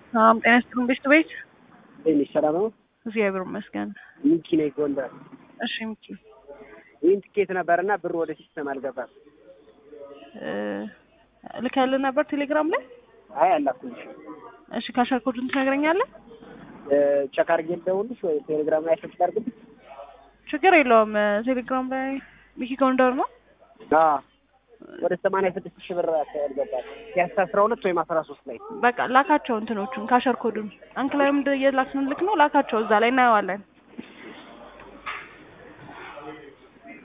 ሰላም ጤና ይስጥልኝ ቤት ቤት ትንሽ ሰላም ነው። እግዚአብሔር ይመስገን። ሚኪ ነኝ ጎንደር። እሺ ሚኪ ይህን ትኬት ነበርና ብር ወደ ሲስተም አልገባም። ልከልህ ነበር ቴሌግራም ላይ። አይ አላኩልሽ። እሺ ካሸር ኮዱን ትነግረኛለህ? ቸክ አድርጌ ልደውልሽ ወይ ቴሌግራም ላይ ሰርች ላድርግልሽ? ችግር የለውም። ቴሌግራም ላይ ሚኪ ጎንደር ነው። አዎ ወደ ሰማንያ ስድስት ሺህ ብር አካባቢ ገባል። ፒያሳ አስራ ሁለት ወይም አስራ ሶስት ላይ በቃ ላካቸው እንትኖቹን ካሸር ኮዱን አንክላይም የላክን ልክ ነው ላካቸው እዛ ላይ እናየዋለን።